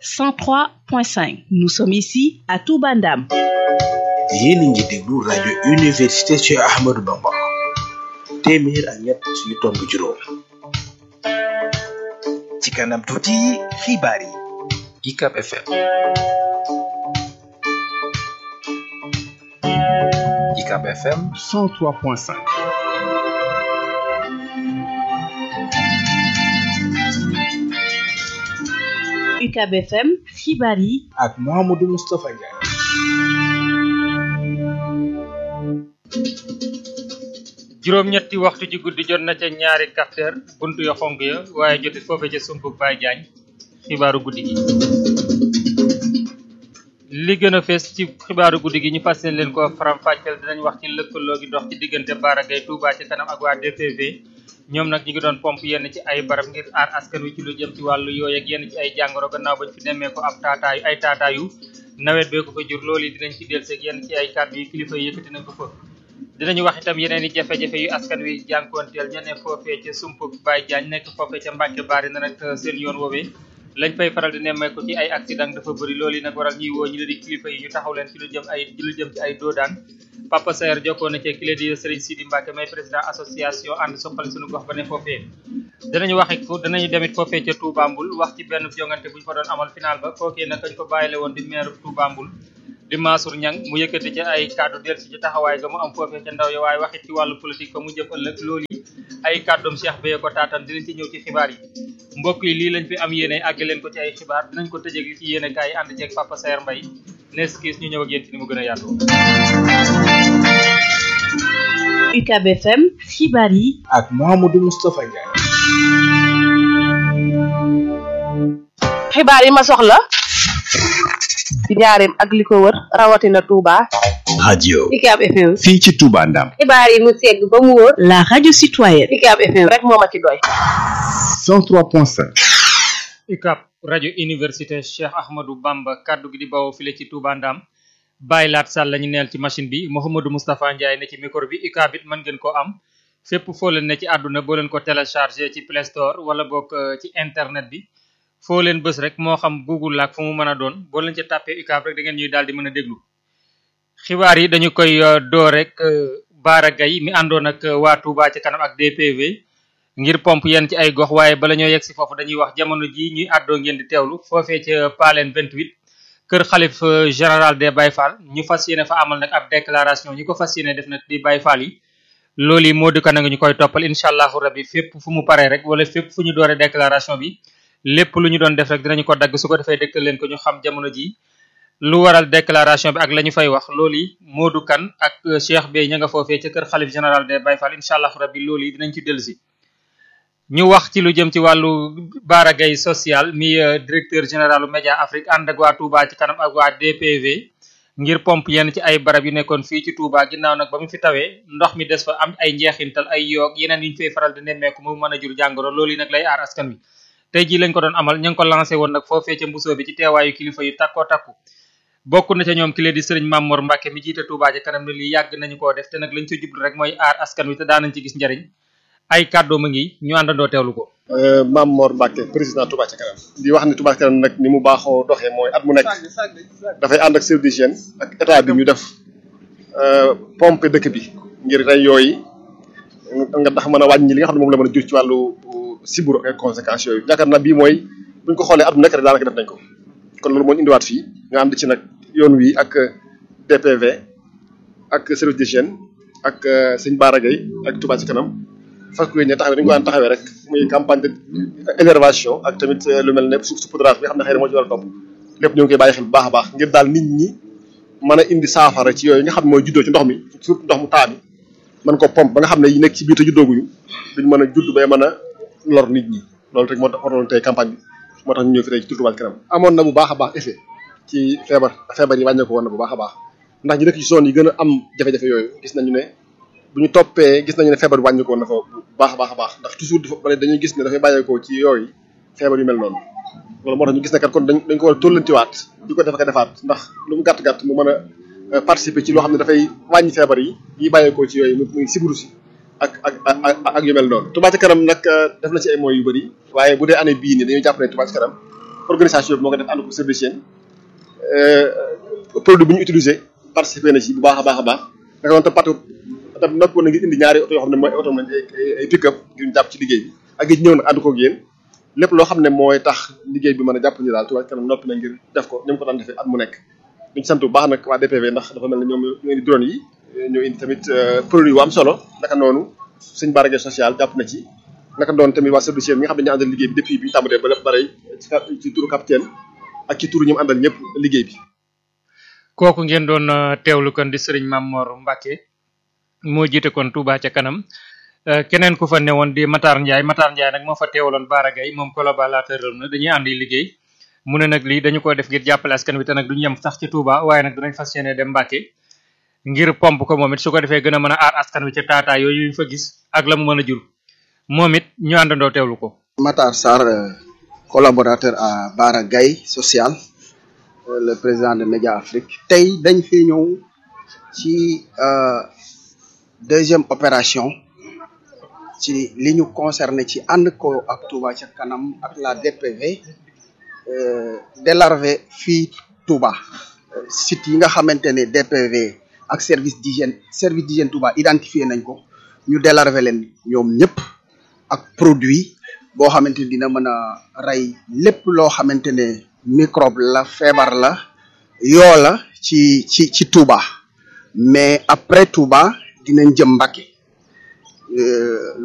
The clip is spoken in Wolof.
103.5 nous sommes ici à Touba Ndam yéen a ngi déglu rajo université Cheikh Ahmadou Bamba téeméer ak ñett yu tomb juróom ci kanam tuuti xibaar yi UCAB FM UCAB FM 103.5 UCAB FM xibaar yi ak Mouhamadou Moustapha Ndiaye juróom-ñetti waxtu ci guddi jot na ca ñaari capteur buntu ya xonk ya waaye jotit foofe ca sumpu Baye Diagne xibaaru guddi gi li gën a fees ci xibaaru guddi gi ñu fas yéene leen ko faram-fàcceel dinañ wax ci lëkkaloo gi dox ci diggante Bara Gaye Touba ci kanam ak waa DPV ñoom nag ñu ngi doon pompe yenn ci ay barab ngir aar askan wi ci lu jëm ci wàllu yooyu ak yenn ci ay jàngoro gannaaw bañ fi nemmee ko ab taataayu ay taataayu nawet bee ko fa jur loolu yi dinañ ci delluseeg yenn ci ay kàddu yi kilifa yi yëkkati na ko fa dinañu wax itam yeneen i jafe-jafe yu askan wi jànkoonteel ña ne foofee ca sump Baye Diagne nekk foofee ca Mbàkke Baari na nag seen yoon woowee lañ fay faral di nemmeeku ci ay accident dafa bëri loolu yi nag waral ñuy woo ñu la di kilifa yi ñu taxaw leen ci lu jëm ay ci lu jëm ci ay doodaan Papa Saer jokkoo na ci kile di Serigne Sidi Mbacke may président association ànd soxali suñu gox ba ne foofee danañu wax it danañu demit foofee ca Touba Mboul wax ci benn jongante bu ñu fa doon amal final ba kookee nag kañ ko bàyyile woon di maire Touba Mboul di Mansour Niang mu yëkkati ci ay kàddu del si ci taxawaay ga mu am foofee ca ndaw ya waaye waxit ci wàllu politique fa mu jëm ëllëg loolu yi ay kàddoom Cheikh Beye ko taatan dinañ ci ñëw ci xibaar yi mbokk yi lii lañ fi am yéene àgg leen ko ci ay xibaar dinañ ko tëjee li ci yéene kaay yi ànd ceeg Papa Saer Mbaye nees kiis ñu ñëw ak yéen ci ni mu gën a yaatoo UCAB FM xibaar yi ak Mouhamadou Moustapha Ndiaye xibaar yi ma soxla ci njaareem ak li ko wër rawatina Touba. radio UCAB FM. fii ci Touba Ndam xibaar yi mu segg ba mu wóor. la radio citoyenne UCAB FM rek moo ma ci doy. 103.5 UCAB rajo université Cheikh Ahmadou Bamba kaddu gi di bawoo file ci Touba Ndam bàyyi laat sàll la ñu neel ci machine bi Mouhamadou Moustapha Ndiaye ne ci micro bi UCAB it mën ngeen koo am fépp foo leen ne ci àdduna boo leen ko téléchargé ci Play Store wala boog ci internet bi foo leen bës rek moo xam Google laak fu mu mën a doon boo leen ca tàppee UCAB rek da ngeen ñuy daal di mën a déglu xibaar yi dañu koy door rek Bara Gaye mi àndoon ak waa Touba ci kanam ak DPV ngir pompe yenn ci ay gox waaye bala ñoo yegg si foofu dañuy wax jamono ji ñuy àddoo ngeen di teewlu foofee ca Paleen 28 kër xalif général des Baye Fall ñu fas yéene fa amal nag ab déclaration ñi ko fas yéene def nag di Baye Fall yi loolu yi moo di ko nag ñu koy toppal incha allahu rabbi fépp fu mu paree rek wala fépp fu ñu dooree déclaration bi lépp lu ñu doon def rek dinañu ko dagg su ko defee dëkkal leen ko ñu xam jamono ji lu waral déclaration bi ak la ñu fay wax loolu yi Modou Kane ak Cheikh Bey ña nga foofee ca kër xalif général des Baye Fall incha allahu rabbi loolu yi dinañ ci dellusi ñu wax ci lu jëm ci wàllu Bara Gaye social mi directeur général Média Afrique ànd ak waa Touba ci kanam ak waa DPV ngir pompe yenn ci ay barab yu nekkoon fii ci Touba ginnaaw nag ba mu fi tawee ndox mi des fa am ay njeexintal ay yoog yeneen yu ñu fay faral di nemmeeku mu mën a jur jàngoro loolu yi nag lay aar askan wi tey jii lañ ko doon amal ñu ngi ko lancé woon nag foofee ca mbusoo bi ci teewaayu kilifa yu takkoo takku bokk na ca ñoom ki lee di sëriñ Mamour Mbacke mi jiite Touba ci kanam ne lii yàgg nañu koo def te nag lañ ci jublu rek mooy aar askan wi te daanañ ci gis njariñ ay kàddoo ma ngi ñu àndandoo teewlu ko Mame Mor Mbacke président Touba ca kanam di wax ni Touba ca kanam nag ni mu baaxoo doxee mooy at mu nekk dafay ànd ak service d'hygiène ak état bi ñu def pompe dëkk bi ngir rey yooyu nga tax mën a wàññi li nga xam ne moom la mën a jur ci wàllu siburu ak conséquences yooyu yaakaar naa bii mooy buñ ko xoolee at mu nekk rek daanaka def nañ ko kon loolu moo ñu indiwaat fii nga ànd ci nag yoon wi ak DPV ak service d'hygiène ak sëñ Bara Gaye ak Touba ci kanam fas yéene taxawee dañu ko daan taxawee rek muy campagne de énervation ak tamit lu mel ne suuf saupoudrage bi nga xam ne xëy na moo ci war a topp lépp ñu ngi koy bàyyi xel bu baax a baax ngir daal nit ñi mën a indi saafara ci yooyu nga xam ne mooy juddoo ci ndox mi surtout ndox mu taa bi mën ko pompe ba nga xam ne yi nekk ci biir te juddooguñu duñ mën a judd bay mën a lor nit ñi loolu rek moo tax waroon tey campagne bi moo tax ñu ñëw fi tey ci Touba ca kanam amoon na bu baax a baax effet ci feebar feebar yi wàññeeku woon na bu baax a baax ndax ñi dëkk ci zone yi gën a am jafe-jafe yooyu gis nañu ne bu ñu toppee gis nañu ne feebar bi wàññeeku woon na fa bu baax a baax a baax ndax toujours dafa bale dañuy gis ne dafay bàyyeekoo ci yooyu feebar yu mel noonu loolu moo tax ñu gis ne kat kon dañ dañ ko war a tóllantiwaat di ko def ak a defaat ndax lu mu gàtt-gàtt mu mën a participer ci loo xam ne dafay wàññi feebar yi yi bàyyeekoo ci yooyu muy sibiru si ak ak ak ak yu mel noonu Touba ca kanam nag def na ci ay moyens yu bëri waaye bu dee année bii nii dañuy jàpp ne Touba ca kanam organisation bi moo ko def ànd ko service d'hygiène produit bi ñu utilisé participé na ci bu baax a baax a baax naka noonu tam patu tam noppi woon na ngir indi ñaari oto yoo xam ne mooy oto lañ ay ay pick-up ngir ñu jàpp ci liggéey bi ak it ñëw nag ànd koog yéen lépp loo xam ne mooy tax liggéey bi mën a jàpp ñu daal Touba Ca Kanam noppi na ngir def ko ni mu ko daan defee at mu nekk ñu sant bu baax nag waa DPV ndax dafa mel ne ñoom ñoo indi drone yi ñoo indi tamit produit yu am solo naka noonu suñ barage social jàpp na ci naka doon tamit waa service yi nga xam ne ñu àndal liggéey bi depuis bi ñu tàmbalee ba lépp bare ci turu capitaine ak ci turu ñu mu àndal ñëpp liggéey bi kooku ngeen doon teewlu kon di sëriñ Mamor Mbacke moo jiite kon Touba ca kanam keneen ku fa newoon di Matar Ndiaye Matar Ndiaye nag moo fa teewaloon Bara Gaye moom collaborateur na dañuy ànd liggéey mu ne nag lii dañu ko def ngir jàppale askan wi te nag duñu yem sax ci Touba waaye nag dinañ fas yéene dem Mbacke ngir pomp ko moom it su ko defee gën a mën a aar askan wi ca taataa yooyu ñu fa gis ak la mu mën a jur moom it ñu àndandoo teewlu ko. Matar Sarr collaborateur à Bara Gaye social le président de Média Afrique tey dañ fi ñëw ci deuxième opération ci li ñu concerné ci ànd ko ak Touba ca kanam ak la DPV délarvé fii Touba site yi nga xamante ne DPV ak service d'hygiène service d'hygiène Touba identifié nañ ko ñu délarvé leen ñoom ñëpp ak produit boo xamante ne dina mën a rey lépp loo xamante ne microbe la feebar la yoo la ci ci ci Touba mais après Touba dinañ jëm Mbacké